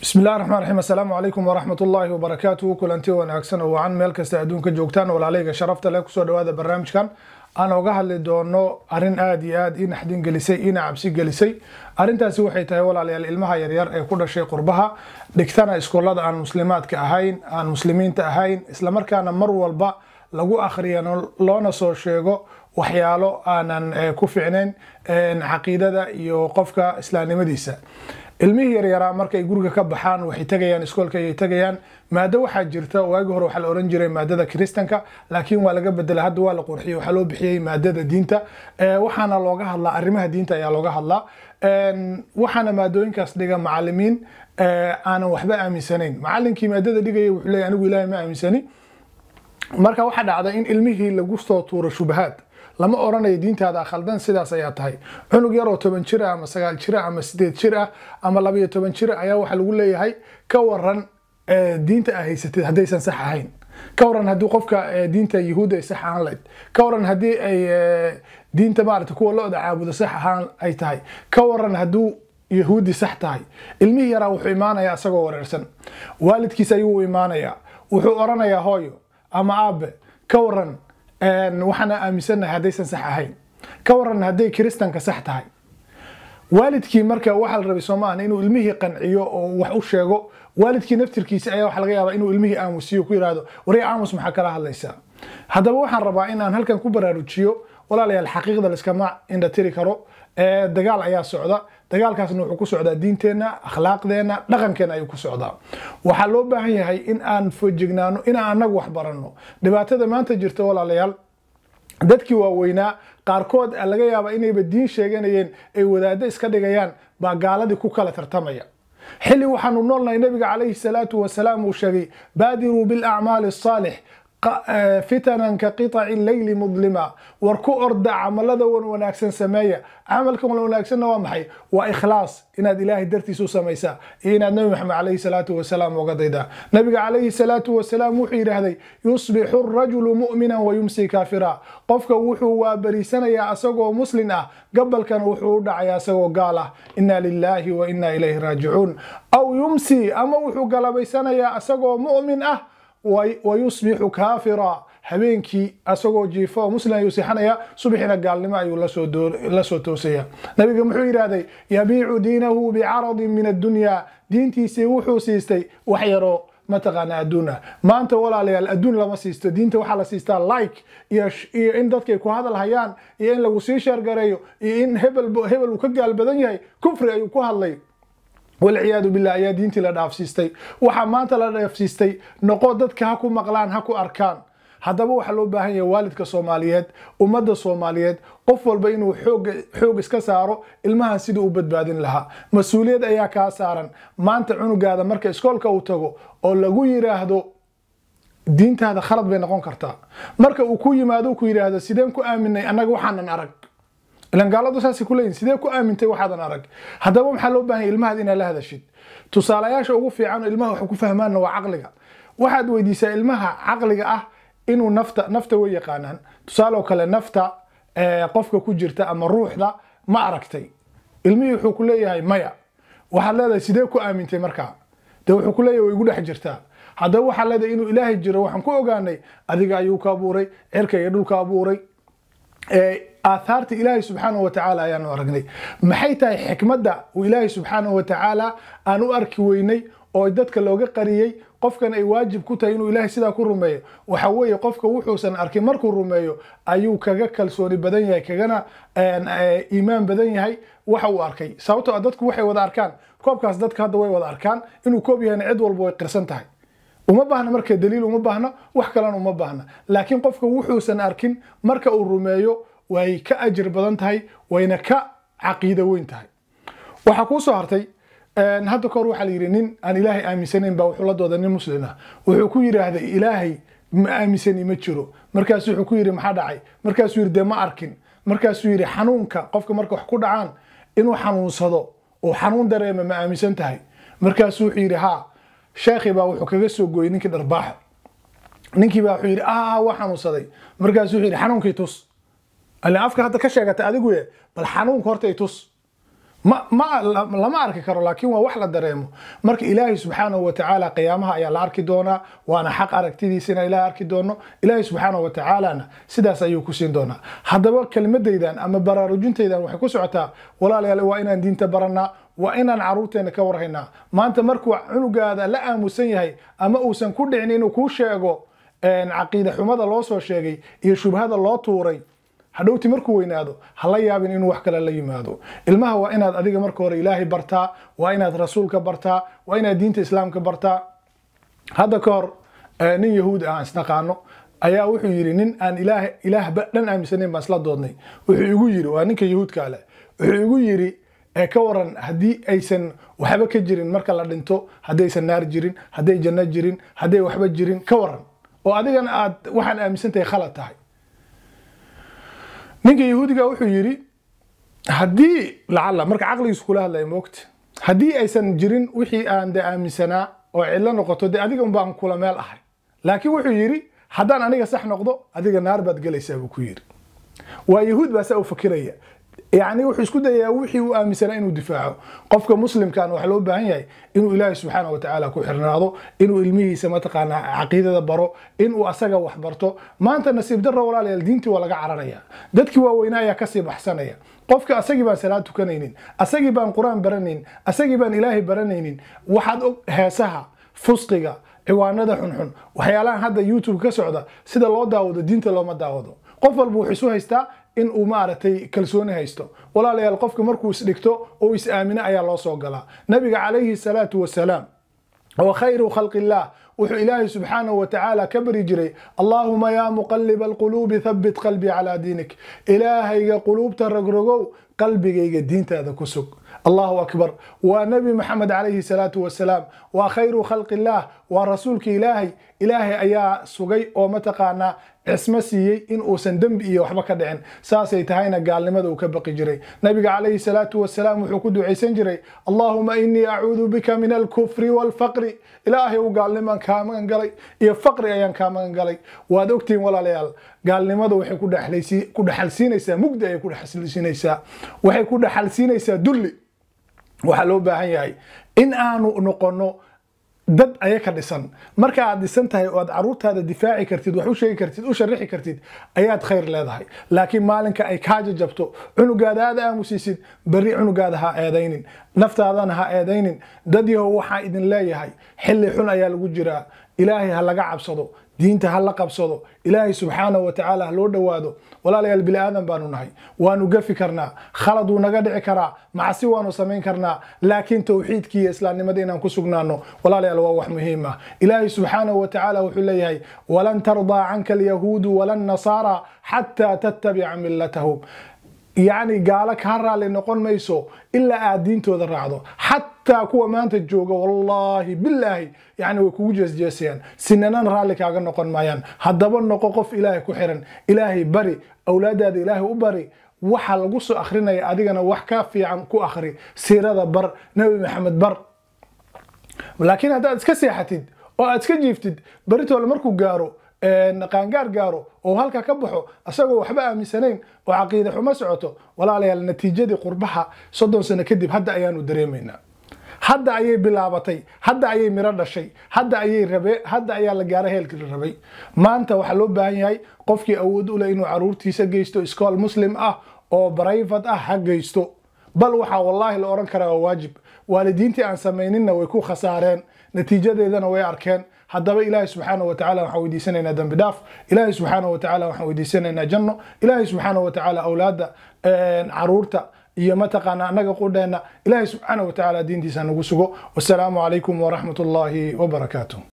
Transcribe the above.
bismi illahi raxmaan raxiim assalaamu calaykum waraxmat ullaahi wabarakaatuhu kulanti wanaagsan oo wacan meel kasta adduunka joogtaan walaalayga sharafta leh kusoo dhawaada barnaamijkan aan oga hadli doono arrin aada iyo aada ii naxdin gelisay iina cabsi gelisay arrintaasi waxay tahay walaalayaal ilmaha yaryar ee ku dhashay qurbaha dhigtana iskoolada aan muslimaadka ahayn aan muslimiinta ahayn islamarkaana mar walba lagu akhriyano loona soo sheego waxyaalo aanan ku ficnayn caqiidada iyo qofka islaamnimadiisa ilmihii yaryaraa markay guriga ka baxaan waxay tegayaan iskoolka ayay tegayaan maado waxaa jirta waagi hore waxaa la oran jiray maadada kiristanka laakiin waa laga bedelay hadda waa la qurxiyey waxaa loo bixiyey maadada diinta waxaana looga hadlaa arrimaha diinta ayaa looga hadlaa waxaana maadooyinkaas dhiga macalimiin aanan waxba aaminsanayn macalinkii maadada dhigaya wuxuu leeyahy anigu ilaahay ma aaminsani marka waxaa dhacda in ilmihii lagu soo tuuro shubahaad lama oranayo diintaada khaldan sidaas ayaa tahay cunug yar oo toban jir ah ama sagaal jir ah ama sideed jir ah ama labayo toban jir ayaa waxaa lagu leeyahay ka waran diinta aa haysatid haddaysan sax ahayn ka waran haddii qofka diinta yahuudda ay sax ahaan lahayd ka waran haddii ay diinta maarata kuwa lo-da caabudo sax ahaan ay tahay ka waran hadduu yahuudi sax tahay ilmihii yaraa wuxuu imaanayaa isagoo wareersan waalidkiis ayuu imaanayaa wuxuu oranayaa hooyo ama aabe ka waran waxaana aaminsanahay haddaysan sax ahayn ka waran hadday kiristanka sax tahay waalidkii marka waxaa la rabay soomaahan inuu ilmihii qanciyo oo wax u sheego waalidkii naftirkiisa ayaa waxa laga yaabaa inuu ilmihii aamusiyo ku yihahdo warya aamus maxaa kala hadlaysaa haddaba waxaan rabaa in aan halkan ku baraarujiyo walaalayaal xaqiiqda laiskama indhatiri karo dagaal ayaa socda dagaalkaasna wuxuu ku socdaa diinteenna akhlaaqdeenna dhaqankeena ayuu ku socdaa waxaa loo baahan yahay in aan fojignaano inaan anagu wax baranno dhibaatada maanta jirta walaalayaal dadkii waaweynaa qaarkood laga yaaba inayba diin sheeganayeen ay wadaaddo iska dhigayaan baa gaaladii ku kala tartamaya xilli waxaanu noolnahay nabiga calayhi salaatu wasalaam uu sheegay baadiruu bilacmaali asaalix fitanan ka qiطaci leyli mudlima war ku orda camalada wan wanaagsan sameeya camalka wan wanaagsanna waa maxay waa ikhlaas inaad ilaahay dartiis u samaysaa iyo inaad nabi maxamed calayhi salaatu wasalaam uga daydaa nabiga calayhi salaatu wasalaam wuxuu yidhaahday yusbixu rajulu mu'mina wayumsi kaafira qofka wuxuu waabariisanayaa asagoo muslin ah gabalkana wuxuu u dhacayaa asagoo gaal ah ina lilahi wa ina ilayhi raajicuun aw yumsi ama wuxuu galabaysanayaa asagoo mu'min ah wayusbixu kaafira habeenkii asagoo jiifo oo muslim ayuu seexanaya subaxina gaalnimo ayuu la soo toosaya nabiga muxuu yidhaahday yabiicu diinahu bicaradin min addunya diintiisii wuxuu siistay wax yaroo mataqaana adduun ah maanta walaalayaal adduun lama siisto diinta waxaa la siistaa like iyo in dadkay ku hadal hayaan iyo in lagu sii sheergareeyo iyo in hebel hebel uu ka gaal badan yahay kufri ayuu ku hadlay walciyaadu billah ayaa diintii la dhaafsiistay waxaa maanta la dhaafsiistay noqo dadka ha ku maqlaan ha ku arkaan haddaba waxaa loo baahan yahay waalidka soomaaliyeed ummadda soomaaliyeed qof walba inuu xoog iska saaro ilmahan sidii u badbaadin lahaa mas-uuliyad ayaa kaa saaran maanta cunugaada marka iskoolka uu tago oo lagu yiraahdo diintaada khalad bay noqon kartaa marka uu ku yimaado ku yidhaahdo sideen ku aaminay annaga waxaanan arag ilan gaaladu saasay ku leeyihin sidee ku aamintay waxaadan arag haddaba maxaa loo baahanya ilmahaad inaad la hadashid tusaalayaasha ugu fiican oo ilmaha wax ku fahmaanna waa caqliga waxaad weydiisaa ilmaha caqliga ah inuu nafta nafta way yaqaanaan tusaale kale nafta qofka ku jirta ama ruuxda ma aragtay ilmihii wuxuu ku leeyahay maya waxaad leedahay sidee ku aamintay markaa dee wuxuu ku leeyahay way igu dhex jirtaa haddaba waxaad leedahay inuu ilaahay jiro waxaan ku ogaanay adiga ayuu ka abuuray cirka iyo dhulka abuuray aathaarta ilaahay subxaanahu watacaala ayaanu aragnay maxay tahay xikmadda uu ilaahay subxaanahu watacaala aan u arki weynay oo dadka looga qariyey qofkan ay waajib ku tahay inuu ilaahay sidaa ku rumeeyo waxa weeye qofka wuxuusan arkin markuu rumeeyo ayuu kaga kalsooni badan yahay kagana iimaan badan yahay waxa uu arkay sababtoo dadku waxay wada arkaan koobkaas dadka hadda way wada arkaan inuu koob yahayna cid walba way qirsan tahay uma baahna marka daliil uma baahna wax kalena uma baahna laakiin qofka wuxuusan arkin marka uu rumeeyo way ka ajir badan tahay wayna ka caqiido weyn tahay waxaa kuu soo hartay hadda kahor waxaa la yidhi nin aan ilaahay aaminsanayn baa wuxuu la dooda nin muslin ah wuxuu ku yidhaahday ilaahay ma aaminsani ma jiro markaasu wuxuu ku yidhi maxaa dhacay markaasuu yidhi dee ma arkin markaasuu yidhi xanuunka qofka marka wax ku dhacaan inuu xanuunsado oo xanuun dareema ma aaminsan tahay markaasuu wuxuu yidhi haa sheekhi baa wuxuu kaga soo gooyey ninkii dharbaaxo ninkii baa wuxuu yidhi ah waa xanuunsaday markaasuu wuxuu yidhi xanuunkii tus alle afka hadda ka sheegatay adigu ye bal xanuunka horta i tus ma ma lama arki karo laakiin waa wax la dareemo marka ilaahay subxaanahu watacaala qiyaamaha ayaa la arki doonaa waana xaq aragtidiisa inaan ilaah arki doono ilaahay subxaanahu watacaalana sidaas ayuu ku siin doonaa haddaba kelmadaydan ama baraarujintaydan waxay ku socotaa walaalayaal waa inaan diinta baranaa waa inaan caruurteena ka warhaynaa maanta markuu cunugaada la aamusan yahay ama uusan ku dhicin inuu kuu sheego caqiida xumada loo soo sheegay iyo shubhada loo tuuray hadhowti markuu weynaado hala yaabin inuu wax kale la yimaado ilmaha waa inaad adiga marka hore ilaahay bartaa waa inaad rasuulka bartaa waa inaad diinta islaamka bartaa hadda ka hor nin yahuudi ah aan isnaqaano ayaa wuxuu yidhi nin aan ilaah ilaahba dhan aaminsanayn baan isla doodnay wuxuu igu yidhi waa ninka yahuudka ale wuxuu igu yidhi ka waran haddii aysan waxba ka jirin marka la dhinto haddaysan naar jirin hadday janno jirin hadday waxba jirin ka waran oo adigana aad waxaan aaminsantahay khalad tahay ninka yahuudiga wuxuu yidhi haddii lacala marka caqligiisu kula hadlaya moogta haddii aysan jirin wixii aan de aaminsanaa oo cidlo noqoto de adiga unbaan kula meel ahay laakiin wuxuu yidhi haddaan aniga sax noqdo adiga naar baad gelaysaa buu ku yidhi waa yahuud baa saa u fakiraya yani wuxuu isku dayayaa wixii uu aaminsanaa inuu difaaco qofka muslimkan waxaa loo baahan yahay inuu ilaahay subxaana watacaala ku xirnaado inuu ilmihiisa mataqaanaa caqiidada baro inuu asaga wax barto maanta nasiib darro walaalayaal diintii waa laga cararaya dadkii waaweynaa ayaa kasii baxsanaya qofka asagii baan salaad tukanaynin asagii baan qur-aan baranaynin asagii baan ilaahay baranaynin waxaad og heesaha fusqiga ciwaanada xunxun waxyaalahan hadda youtube ka socda sida loo daawado diinta looma daawado qof walba wuxuu isu haystaa in uu maaragtay kalsooni haysto walaalayaal qofka markuu isdhigto oo is aamino ayaa loo soo galaa nabiga calayhi salaatu wasalaam wa khayru khalqi illah wuxuu ilaahay subxaanahu watacaala ka bari jiray allaahuma yaa muqaliba alquluubi thabbit qalbii calaa diinik ilaahayga quluubta rogrogow qalbigayga diintaada ku sug allahu akbar waa nebi maxamed calayhi salaatu wasalaam waa khayru khalqi illaah waa rasuulka ilaahay ilaahay ayaa sugay oo mataqaanaa cismo siiyey in uusan dembi iyo waxba ka dhicin saasay tahayna gaalnimada uu ka baqi jiray nabiga calayhi salaatu wasalaam wuxuu ku ducaysan jiray allaahuma inii acuudu bika min alkufri waalfaqri ilaahay u gaalnimaan kaa magan galay iyo faqri ayaan kaa magan galay waad ogtihiin walaalayaal gaalnimada waxay ku dhexalsiinaysaa mugdi ayay ku dhexalsiinaysaa waxay ku dhexalsiinaysaa dulli waxaa loo baahan yahay in aanu noqono dad ayaka dhisan marka aad dhisan tahay oo aad caruurtaada difaaci kartid wax u sheegi kartid u sharixi kartid ayaad khayr leedahay laakiin maalinka ay kaa jajabto cunugaada aad aamusiisid berri cunugaada ha eedaynin naftaadana ha eedaynin dad yahow waxaa idin leeyahay xilli xun ayaa lagu jiraa ilaahay ha laga cabsado diinta ha la qabsado ilaahay subxaanahu watacaala ha loo dhowaado walaalayaal bini aadan baanu nahay waanu gafi karnaa khalad wuu naga dhici karaa macsi waanu samayn karnaa laakiin towxiidkii iyo islaamnimada inaan ku sugnaano walaalayaal waa wax muhiim ah ilaahay subxaanahu watacaala wuxuu leeyahay walan tardaa canka alyahuudu wala nasaara xataa tattabica millatahum yacni gaalo kaa raalli noqon mayso ilaa aad diintooda raacdo xataa kuwa maanta jooga wallaahi bilaahi yani way kugu jeesjeesayaan sinanan raalli kaaga noqon maayaan haddaba noqo qof ilaahay ku xiran ilaahay bari awlaadaada ilaahay u bari waxa lagu soo akrinaya adigana wax ka fiican ku akri siirada bar nebi maxamed bar laakiin haddaad iska seexatid oo aad iska jiiftid baritoole markuu gaaro qaangaar gaaro oo halka ka baxo asagoo waxba aaminsanayn oo caqiida xumo socoto walaalayaal natiijadii qurbaha soddon sano kadib hadda ayaanu dareemaynaa hadda ayay bilaabatay hadda ayay miro dhashay hadda ayay rabe hadda ayaa la gaara heelkii la rabay maanta waxaa loo baahan yahay qofkii awood u leh inuu caruurtiisa geysto iskool muslim ah oo brayvat ah ha geysto bal waxaa wallaahi la odhan karaa waa waajib waalidiintii aan samayninna way ku khasaareen natiijadeedana way arkeen haddaba ilaahay subxaana watacaala waxaan weydiisanaynaa dembi dhaaf ilaahay subxaana watacaala waxaan weydiisanaynaa janno ilaahay subxaana watacaala awlaadda caruurta iyo mataqaana annaga qudheenna ilaahay subxaana watacaala diintiisa nagu sugo wasalaamu calaykum waraxmat ullaahi wabarakaatuh